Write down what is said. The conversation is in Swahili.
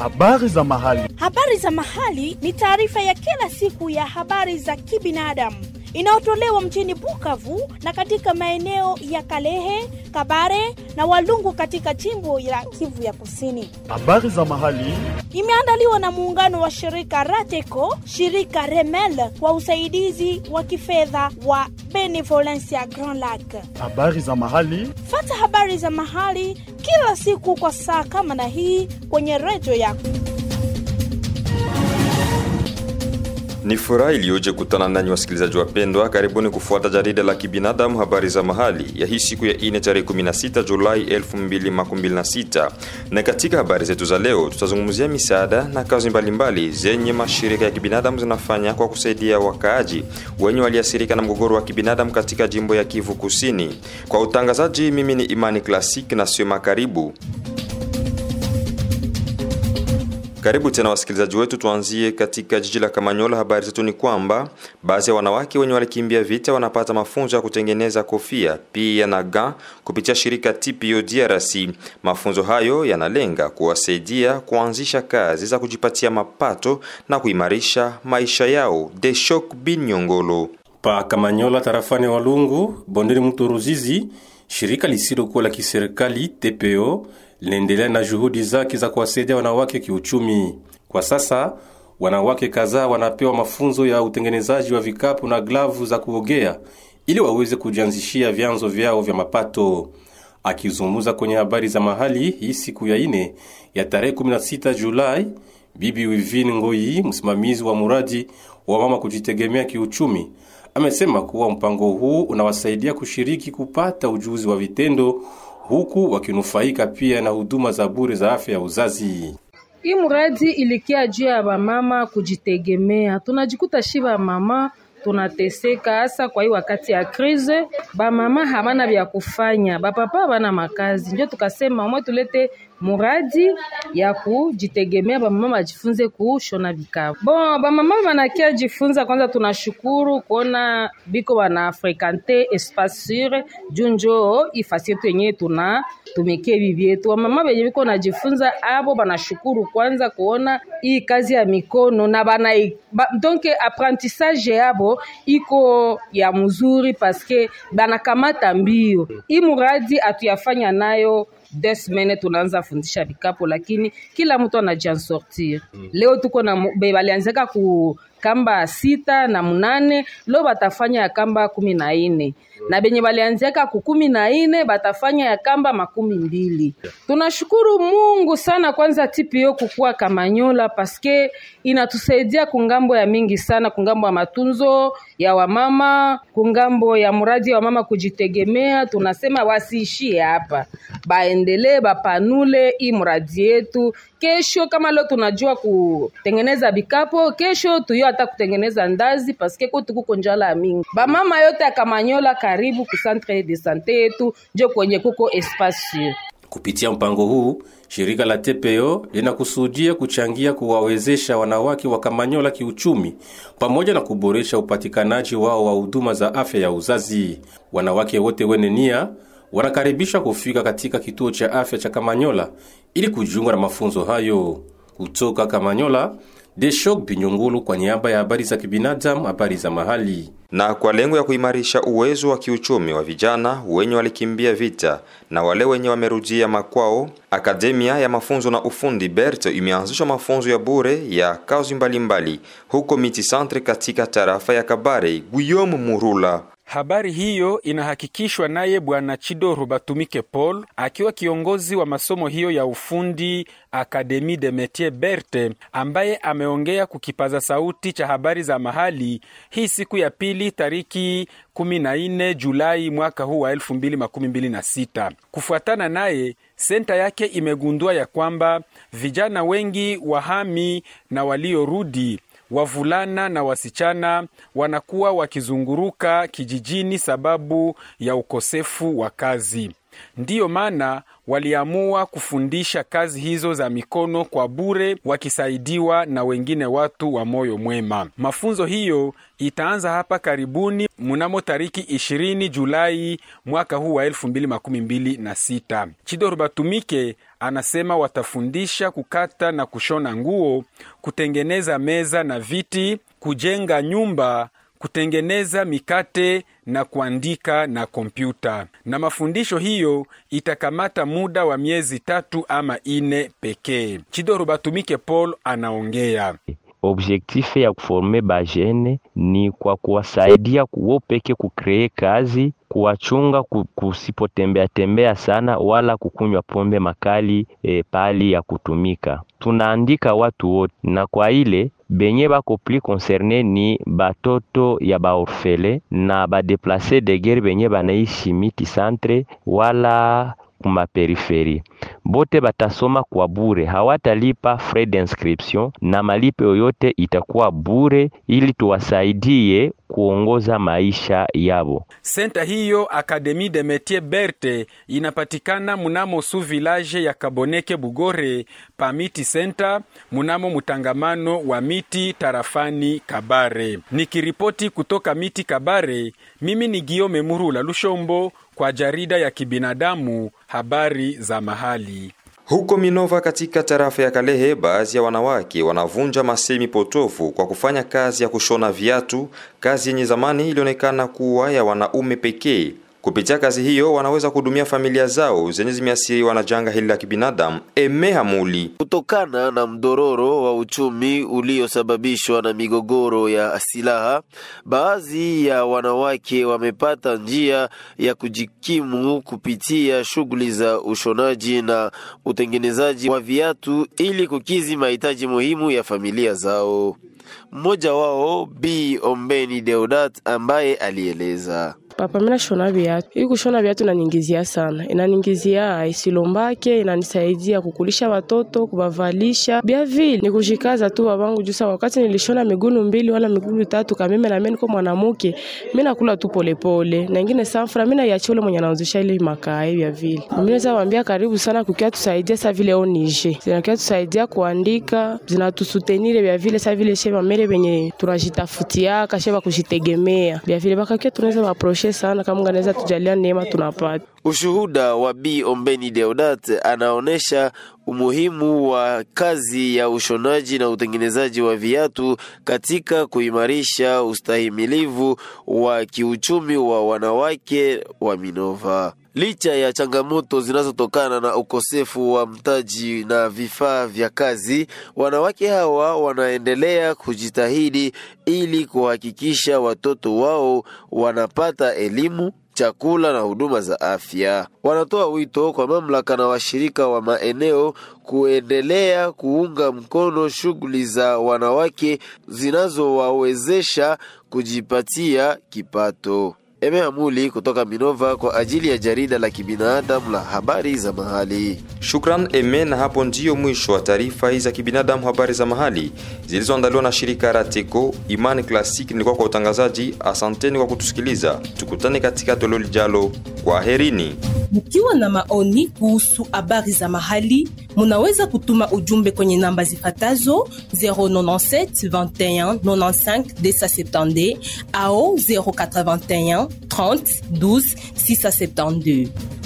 Habari za mahali. Habari za mahali ni taarifa ya kila siku ya habari za kibinadamu inayotolewa mjini Bukavu na katika maeneo ya Kalehe, Kabare na Walungu katika jimbo la Kivu ya Kusini. Habari za mahali. Imeandaliwa na muungano wa shirika Rateco, shirika Remel kwa usaidizi wa kifedha wa Benevolencia Grand Lac. Habari za mahali. Fata habari za mahali kila siku kwa saa kama na hii kwenye redio yako. Ni furaha iliyoje kutana nanyi wasikilizaji wapendwa. Karibuni kufuata jarida la kibinadamu habari za mahali ya hii siku ya ine tarehe 16 Julai 2026. Na katika habari zetu za leo tutazungumzia misaada na kazi mbalimbali zenye mashirika ya kibinadamu zinafanya kwa kusaidia wakaaji wenye waliathirika na mgogoro wa kibinadamu katika jimbo ya Kivu Kusini. Kwa utangazaji, mimi ni Imani Classic na Sema. Karibu. Karibu tena wasikilizaji wetu, tuanzie katika jiji la Kamanyola. Habari zetu ni kwamba baadhi ya wanawake wenye walikimbia vita wanapata mafunzo ya kutengeneza kofia pia na ga kupitia shirika TPO DRC. Mafunzo hayo yanalenga kuwasaidia kuanzisha kazi za kujipatia mapato na kuimarisha maisha yao. Deshok bin Nyongolo pa Kamanyola tarafani Walungu bondeni mto Ruzizi, shirika lisilokuwa la kiserikali TPO linaendelea na juhudi zake za kuwasaidia wanawake kiuchumi. Kwa sasa wanawake kadhaa wanapewa mafunzo ya utengenezaji wa vikapu na glavu za kuogea ili waweze kujianzishia vyanzo vyao vya mapato. Akizungumza kwenye habari za mahali hii siku ya ine ya tarehe 16 Julai, Bibi Wivine Ngoi, msimamizi wa muradi wa mama kujitegemea kiuchumi, amesema kuwa mpango huu unawasaidia kushiriki kupata ujuzi wa vitendo huku wakinufaika pia na huduma za bure za afya ya uzazi. Hii muradi ilikia juu ya bamama kujitegemea. Tunajikuta shi bamama tunateseka hasa kwa hii wakati ya krize, bamama habana vya kufanya, bapapa habana makazi, ndio tukasema mwe tulete muradi ya kujitegemea, bamama bajifunze kushona vikapu. Bon, bamama banakia jifunza kwanza, tunashukuru kuona biko bana frekante espace sur juu njo ifasi yetu yenyewe tuna tumikie bibi yetu. Wamama benye biko najifunza abo banashukuru kwanza kuona hii kazi ya mikono na bana ba, donc apprentissage yabo iko ya mzuri paske banakamata mbio. Hii muradi atuyafanya nayo deux semaines tunaanza fundisha vikapo, lakini kila mtu anajiansortir. Leo tuko na balianzaka ku kamba sita na munane, leo batafanya ya kamba kumi na ine na benye balianziaka ku kumi na ine batafanya ya kamba makumi mbili. Tunashukuru Mungu sana kwanza TPO kukua Kamanyola paske inatusaidia kungambo ya mingi sana, kungambo ya matunzo ya wamama, kungambo ya muradi wa mama kujitegemea. Tunasema wasiishie hapa, baendelee bapanule hii muradi yetu. Kesho kama leo tunajua kutengeneza bikapo, kesho tuyo hata kutengeneza ndazi paske kote kuko njala ya mingi. Bamama yote ya Kamanyola karibu ku centre de sante yetu njo kwenye kuko espace. Kupitia mpango huu, shirika la TPO linakusudia kuchangia kuwawezesha wanawake wa Kamanyola kiuchumi pamoja na kuboresha upatikanaji wao wa huduma za afya ya uzazi. Wanawake wote wene nia wanakaribishwa kufika katika kituo cha afya cha Kamanyola ili kujiunga na mafunzo hayo. Kutoka Kamanyola, Deshok Binyungulu kwa niaba ya habari za kibinadamu, habari za mahali. Na kwa lengo ya kuimarisha uwezo wa kiuchumi wa vijana wenye walikimbia vita na wale wenye wamerudia makwao, akademia ya mafunzo na ufundi BERT imeanzisha mafunzo ya bure ya kazi mbalimbali huko Miti Centre katika tarafa ya Kabare. Guillaume Murula Habari hiyo inahakikishwa naye Bwana Chidoro Batumike Paul akiwa kiongozi wa masomo hiyo ya ufundi Akademi de Metier Berte, ambaye ameongea kukipaza sauti cha habari za mahali hii siku ya pili tariki 14 Julai mwaka huu wa 2026. Kufuatana naye, senta yake imegundua ya kwamba vijana wengi wahami na waliorudi wavulana na wasichana wanakuwa wakizunguruka kijijini sababu ya ukosefu wa kazi. Ndiyo maana waliamua kufundisha kazi hizo za mikono kwa bure, wakisaidiwa na wengine watu wa moyo mwema. Mafunzo hiyo itaanza hapa karibuni mnamo tariki 20 Julai mwaka huu wa 2026. Chidoro Batumike anasema watafundisha kukata na kushona nguo, kutengeneza meza na viti, kujenga nyumba, kutengeneza mikate na kuandika na kompyuta. Na mafundisho hiyo itakamata muda wa miezi tatu ama ine pekee. Chidoro Batumike Paul anaongea. Objektife ya kuforme bajene ni kwa kuwasaidia kuwo peke kukree kazi, kuwachunga kusipotembea tembea sana, wala kukunywa pombe makali e, pali ya kutumika. Tunaandika watu wote, na kwa ile benye bako pli concerne ni batoto ya baorfele na badeplace de guerre benye banaishi miti centre wala kumaperiferi bote batasoma kwa bure, hawatalipa frais d'inscription na malipo yoyote itakuwa bure, ili tuwasaidie kuongoza maisha yabo. Senta hiyo Akademi de Metier Berte inapatikana munamo su village ya Kaboneke Bugore pa Miti Center munamo mutangamano wa miti tarafani Kabare. Nikiripoti kutoka Miti Kabare, mimi ni Giome Murula Lushombo kwa jarida ya kibinadamu habari za mahali. Huko Minova katika tarafa ya Kalehe, baadhi ya wanawake wanavunja masemi potofu kwa kufanya kazi ya kushona viatu, kazi yenye zamani ilionekana kuwa ya wanaume pekee. Kupitia kazi hiyo wanaweza kuhudumia familia zao zenye zimeathiriwa na janga hili la kibinadamu. Eme Hamuli. Kutokana na mdororo wa uchumi uliosababishwa na migogoro ya silaha, baadhi ya wanawake wamepata njia ya kujikimu kupitia shughuli za ushonaji na utengenezaji wa viatu ili kukizi mahitaji muhimu ya familia zao. Mmoja wao Bi Ombeni Deodat ambaye alieleza Papa, mina shona viatu. Hii kushona viatu inaningizia sana, inaningizia isilombake, inanisaidia kukulisha watoto, kubavalisha bia vile ni kushikaza tu babangu juu. Sawa, wakati nilishona migulu mbili wala migulu tatu kameme, na mimi niko mwanamke, mimi nakula tu polepole na ingine safra, mimi naiachia ule mwenye anauzisha ile makaa bia vile. Mimi naweza waambia karibu sana kukia tusaidia sa vile onije zinakia tusaidia kuandika, zinatusutenire bia vile sa vile sheba mere benye tunajitafutiaka sheba kujitegemea bia vile bakakia tunaweza waproshe sana kama Mungu anaweza tujalia neema tunapata. Ushuhuda wa Bi Ombeni Deodat anaonesha umuhimu wa kazi ya ushonaji na utengenezaji wa viatu katika kuimarisha ustahimilivu wa kiuchumi wa wanawake wa Minova. Licha ya changamoto zinazotokana na ukosefu wa mtaji na vifaa vya kazi, wanawake hawa wanaendelea kujitahidi ili kuhakikisha watoto wao wanapata elimu chakula na huduma za afya. Wanatoa wito kwa mamlaka na washirika wa maeneo kuendelea kuunga mkono shughuli za wanawake zinazowawezesha kujipatia kipato. Eme Amuli kutoka Minova kwa ajili ya jarida la kibinadamu la habari za mahali. Shukran Eme, na hapo ndiyo mwisho wa taarifa hii za kibinadamu, habari za mahali zilizoandaliwa na shirika Rateco. Imani Classic nilikuwa kwa utangazaji. Asanteni kwa kutusikiliza, tukutane katika toleo lijalo. Kwa herini. Mkiwa na maoni kuhusu habari za mahali, munaweza kutuma ujumbe kwenye namba zifatazo 097 21 95 270 au 081 30 12 672.